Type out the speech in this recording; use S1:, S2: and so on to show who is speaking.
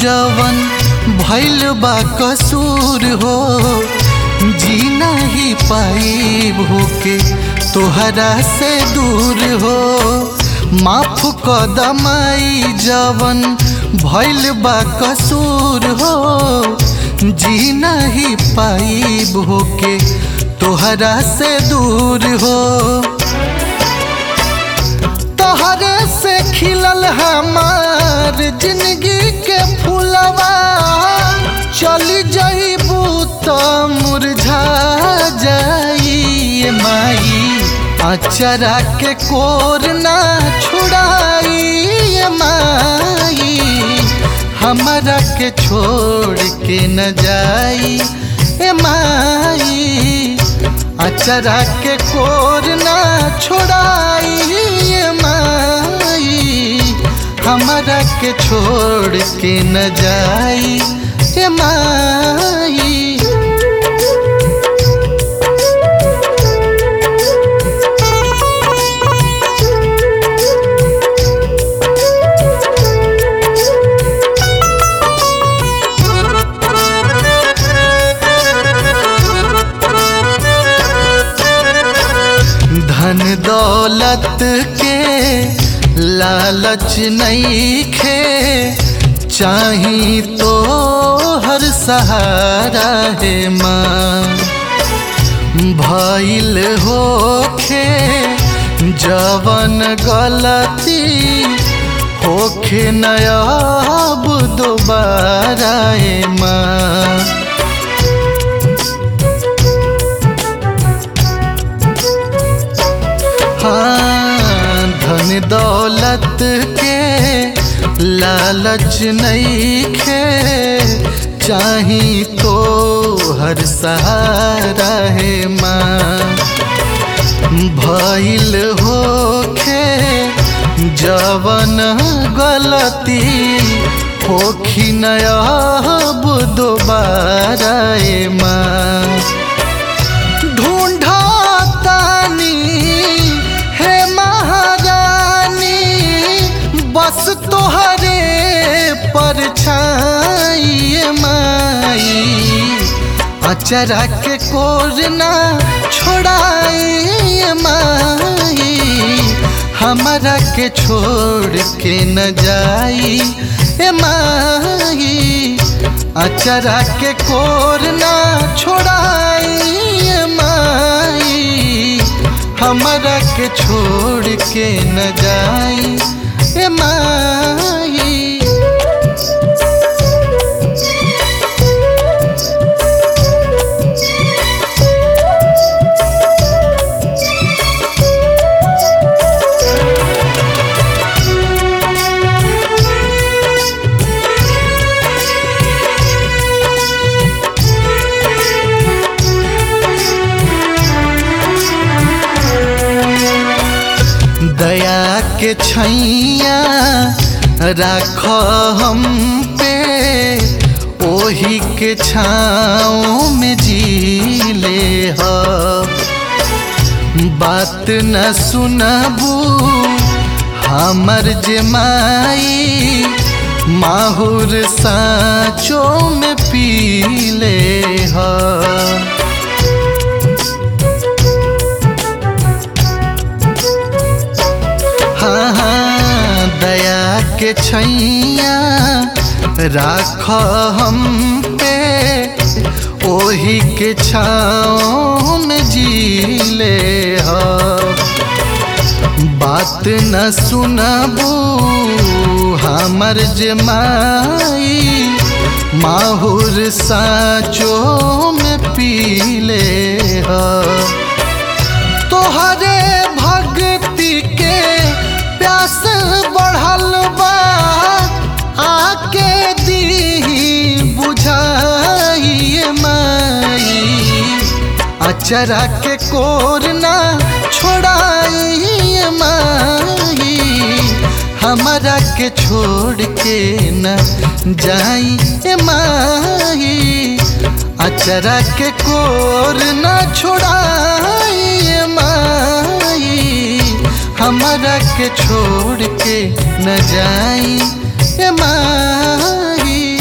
S1: जवन भैल बा कसूर हो जी नहीं पाई भूके तोहरा से दूर हो माफ कदमाई जवन भैल बा कसूर हो जी नहीं पाई भूके तोहरा से दूर हो तोहरे से खिलल हमार जिंदगी के फूलवा चली जाइबू तो मुरझा जाई माई अचरा के कोर ना छुड़ाई माई हमारा के छोड़ के न जाई ए माई अचरा के कोर ना छोड़ाई ए माई हमारा के छोड़ के न जाई ए माई धन दौलत के लालच नहीं खे चाही तो हर सहारा है माँ भइल होखे जवन गलती होखे नयाब दोबारा है माँ हाँ धन दौलत के लालच नहीं खे चाही तो हर सहारा है माँ भइल होखे जवन गलती होखी नयाब दोबारा ए माँ ढूंढा तानी हे महारानी बस तोहरे परछाई माई अचरा के कोरना छोड़ाई माई हमारा के छोड़ के न जाई ए माई अचरा के कोरना छोड़ाई ए माई हमारा के छोड़ के न जाई ए माई दया के छैया राख हम पे ओही के छाँव में जी ले ह बात न सुनबू हमर जे माई माहुर साँचो में पी ले ह हाँ हाँ दया के छैया राख हम पे ओही के छाँव में जी ले बात न सुनबू हमर जे माई माहुर साँचो में पी ले तोहरे भक्ति के प्यास बढ़ल बा आके दी बुझाइए माई अचरा के कोरना छोड़ाइए माई हमारा के छोड़ के न जाई ए माई अचरा के कोर न छोड़ाई माई हमारा के छोड़ के न जाई ए माई